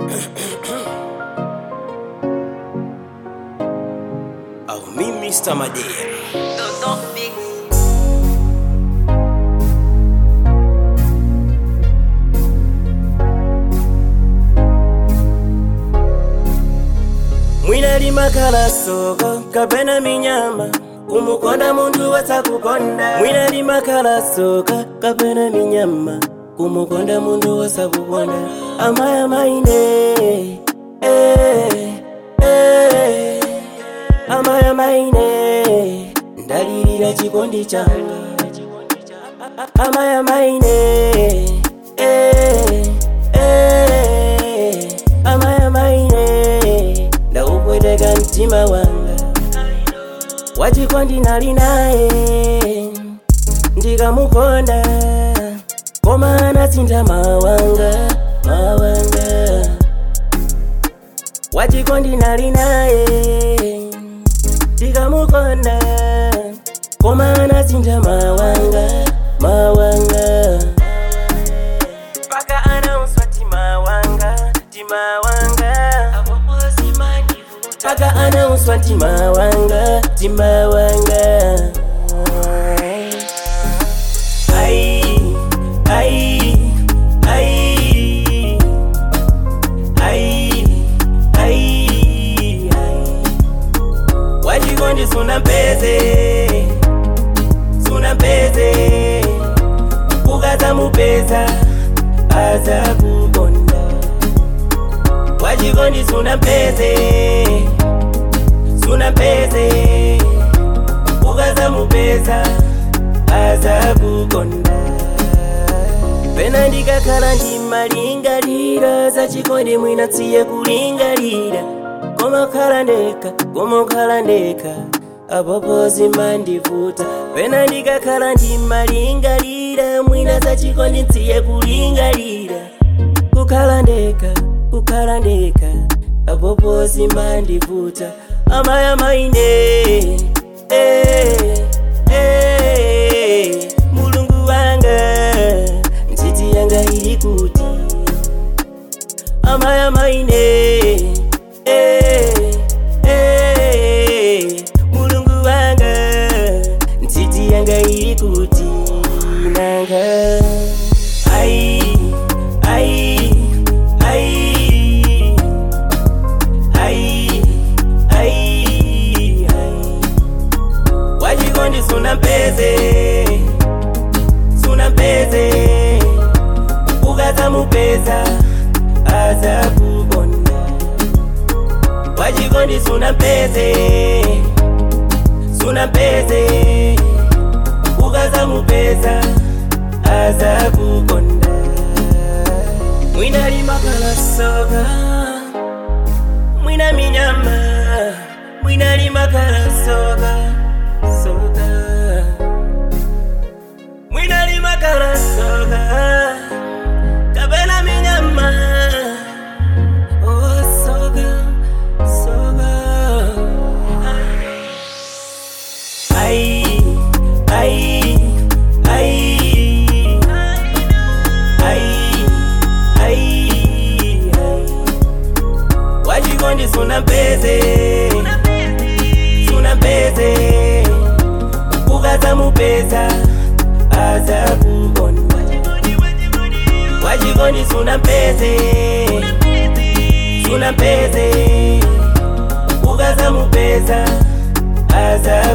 Of me, Mr. Madea. Dodô Fix. Mwina limakala soko kapena minyama kumukonda muntu wasakukonda mwina limakala soka kapena minyama kumukonda muntu wasakukonda amaya maine eh, eh, amaya maine ndalilira chikondi changa amaya maine eh, eh, amaya maine ndaupweteka mtima wanga wachikondi nali naye ndikamukonda koma anasintha mawanga mawanga wachikondi nali naye ndikamukonda koma anasintha mawanga mawanga paka anauswa timawanga timawanga paka anauswa timawanga timawanga ai ai ai ai ai ai wachikondi suna mpeze suna mpeze ukazamupeza aza kukonda wachikondi suna mpeze suna mpeze ukazamupeza aza kukonda pena ndikakhala ndimalingalira zachikondi mwina tsiye kulingalira koma khala ndekha koma khala ndekha apopo zimandivuta pena ndikakhala ndimalingalira mwina zachikondi tsiye kulingalira kukhala ndekha kukhala ndekha apopo zimandivuta amaya maine eh, eh, mulungu wanga ntchiti yanga ili kuti amaya maine eh, eh, mulungu wanga ntchiti yanga ili kuti nanga ai ai ai ai ai ai wachikondi suna mpeze suna mpeze ukazamupeza aza kukonda wachikondi suna mpeze suna mpeze ukazamupeza aza kukonda mwina limakala soka mwina minyama mwina limakala soka soka mwina limakala soka kapena minyama oh soka soka ai ai ai ai ai ai wachikondi suna mpeze suna mpeze ukazamupeza aza kukonda wachikondi suna mpeze suna mpeze ukazamupeza aza